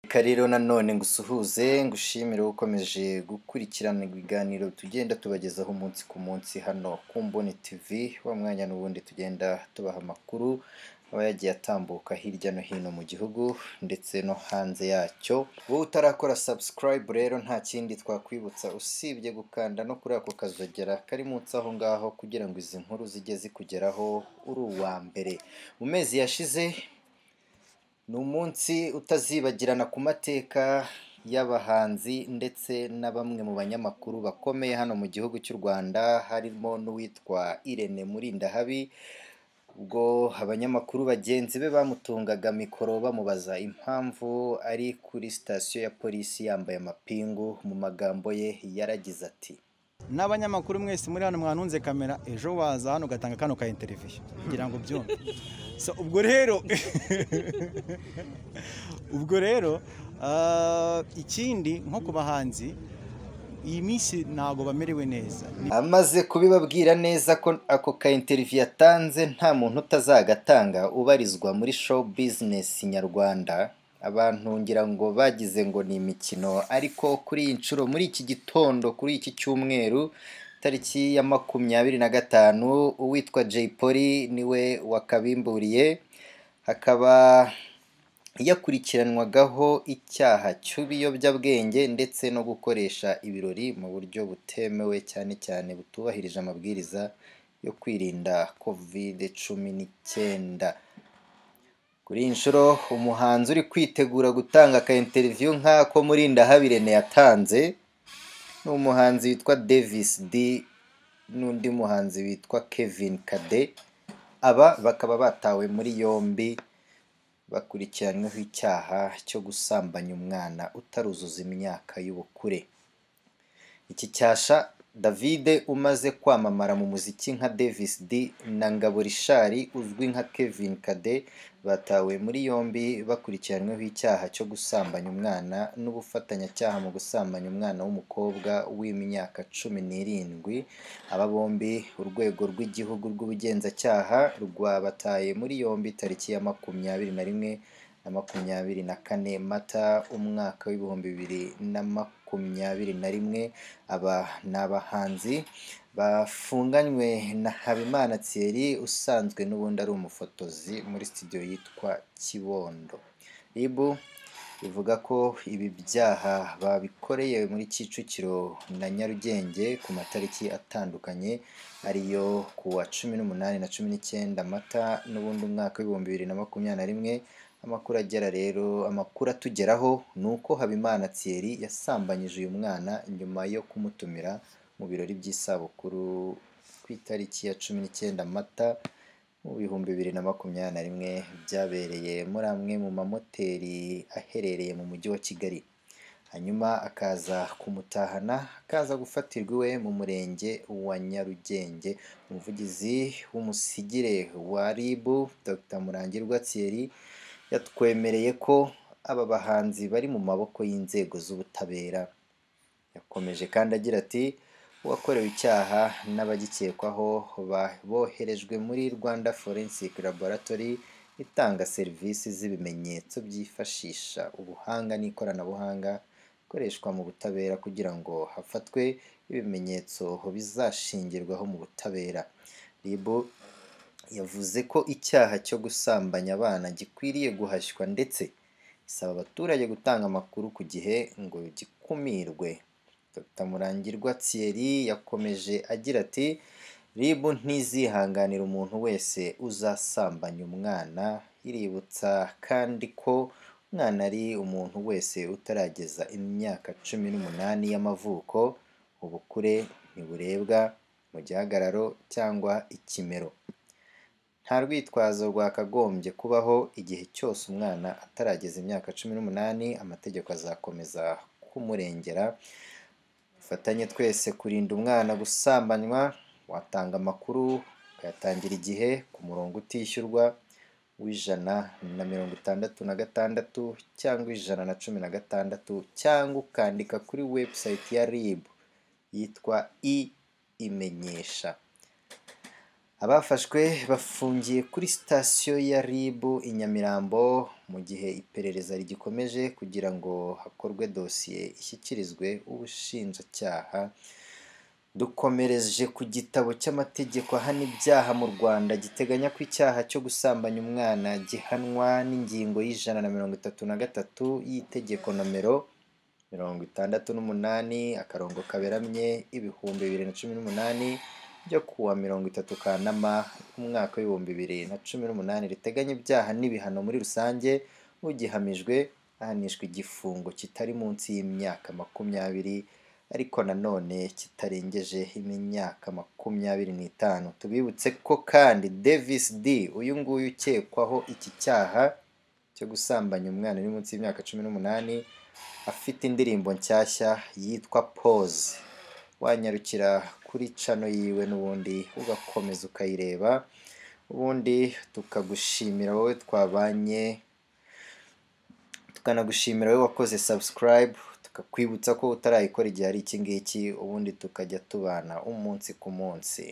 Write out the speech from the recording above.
Reka rero nanone ngusuhuze ngushimire ukomeje gukurikirana ibiganiro tugenda tubagezaho umunsi ku munsi hano ku Mboni TV, wa mwanya n'ubundi tugenda tubaha amakuru aba yagiye atambuka hirya no hino mu gihugu ndetse no hanze yacyo, wowe utarakora subscribe rero nta kindi twakwibutsa usibye gukanda no kuri ako kazogera kari munsi aho ngaho kugira ngo izi nkuru zijye zikugeraho uri uwa mbere, mu mezi yashize ni umunsi utazibagirana ku mateka y'abahanzi ndetse na bamwe mu banyamakuru bakomeye hano mu gihugu cy'u Rwanda, harimo n'uwitwa Irene Murindahabi, ubwo abanyamakuru bagenzi be bamutungaga mikoro bamubaza impamvu ari kuri sitasiyo ya polisi yambaye amapingu, mu magambo ye yaragize ati n'abanyamakuru mwese muri hano mwantunze kamera ejo waza hano ugatanga kano ka interiviyo kugira ngo ubyumve so ubwo rero ubwo rero ah, ikindi nko ku bahanzi iyi minsi ntabwo bamerewe neza Amaze kubibabwira neza ko ako ka interiviyu yatanze nta muntu utazagatanga ubarizwa muri show business nyarwanda, abantu ngira ngo bagize ngo ni imikino ariko kuri iyi nshuro muri iki gitondo kuri iki cyumweru tariki ya makumyabiri na gatanu uwitwa Jay Polly niwe wakabimburiye hakaba yakurikiranwagaho icyaha cy'ibiyobyabwenge ndetse no gukoresha ibirori mu buryo butemewe cyane cyane butubahirije amabwiriza yo kwirinda kovide cumi n'icyenda. Kuri iyi nshuro umuhanzi uri kwitegura gutanga aka interiviyu nk'ako Murindahabi Rene yatanze ni umuhanzi witwa Davis D n'undi muhanzi witwa Kevin Kade, aba bakaba batawe muri yombi bakurikiranyweho icyaha cyo gusambanya umwana utaruzuza imyaka y'ubukure. Iki cyasha Davide umaze kwamamara mu muziki nka Davis D na Ngabo Richard uzwi nka Kevin Kade batawe muri yombi bakurikiranyweho icyaha cyo gusambanya umwana n'ubufatanyacyaha mu gusambanya umwana w'umukobwa w'imyaka cumi n'irindwi, aba bombi urwego rw'igihugu rw'ubugenzacyaha rwabataye muri yombi tariki ya makumyabiri na rimwe na makumyabiri na kane mata umwaka w'ibihumbi bibiri na makumyabiri na rimwe, aba ni abahanzi bafunganywe na Habimana Thierry usanzwe n'ubundi ari umufotozi muri studio yitwa Kibondo. RIB ivuga ko ibi byaha babikoreye muri Kicukiro na Nyarugenge ku matariki atandukanye ariyo ku wa cumi n'umunani na cumi n'icyenda Mata n'ubundi umwaka w'ibihumbi bibiri na makumyabiri na rimwe, amakuru agera rero amakuru atugeraho ni uko Habimana Thierry yasambanyije uyu mwana nyuma yo kumutumira mu birori by'isabukuru ku itariki ya cumi n'icyenda Mata mu bihumbi bibiri na makumyabiri na rimwe byabereye muri amwe mu mamoteri aherereye mu mujyi wa Kigali, hanyuma akaza kumutahana akaza gufatirwa iwe mu murenge wa Nyarugenge. Umuvugizi w'umusigire wa RIB Dr Murangirwa Thierry yatwemereye ko aba bahanzi bari mu maboko y'inzego z'ubutabera, yakomeje kandi agira ati uwakorewe icyaha n'abagikekwaho ba- boherejwe muri Rwanda Forensic Laboratory itanga serivisi z'ibimenyetso byifashisha ubuhanga n'ikoranabuhanga ikoreshwa mu butabera kugira ngo hafatwe ibimenyetso bizashingirwaho mu butabera. RIB yavuze ko icyaha cyo gusambanya abana gikwiriye guhashywa ndetse isaba abaturage gutanga amakuru ku gihe ngo gikumirwe. Dr Murangirwa Thierry yakomeje agira ati RIB ntizihanganira umuntu wese uzasambanya umwana, iributsa kandi ko umwana ari umuntu wese utarageza imyaka cumi n'umunani y'amavuko, ubukure ntiburebwa mu gihagararo cyangwa ikimero. Nta rwitwazo rwakagombye kubaho igihe cyose umwana atarageza imyaka cumi n'umunani, amategeko azakomeza kumurengera. Dufatanye twese kurinda umwana gusambanywa, watanga amakuru ukayatangira igihe ku murongo utishyurwa w'ijana na mirongo itandatu na gatandatu cyangwa ijana na cumi na gatandatu cyangwa ukandika kuri website ya RIB yitwa i imenyesha. abafashwe bafungiye kuri sitasiyo ya rib i nyamirambo mu gihe iperereza rigikomeje kugira ngo hakorwe dosiye ishyikirizwe ubushinjacyaha dukomereje ku gitabo cy'amategeko ahana ibyaha mu rwanda giteganya ko icyaha cyo gusambanya umwana gihanwa n'ingingo y'ijana na mirongo itatu na gatatu y'itegeko nomero mirongo itandatu n'umunani akarongo kaberamye ibihumbi bibiri na cumi n'umunani ryo kuwa mirongo itatu kanama umwaka w'ibihumbi bibiri na cumi n'umunani riteganya ibyaha n'ibihano muri rusange ugihamijwe ahanishwa igifungo kitari munsi y'imyaka makumyabiri ariko nanone kitarengeje imyaka makumyabiri n'itanu tubibutse ko kandi davis d uyu nguyu ukekwaho iki cyaha cyo gusambanya umwana uri munsi y'imyaka cumi n'umunani afite indirimbo nshyashya yitwa pose wanyarukira kuri cano yiwe n'ubundi ugakomeza ukayireba ubundi tukagushimira wowe twabanye tukanagushimira wowe wakoze subscribe tukakwibutsa ko utarayikora igihe ari iki ngiki ubundi tukajya tubana umunsi ku munsi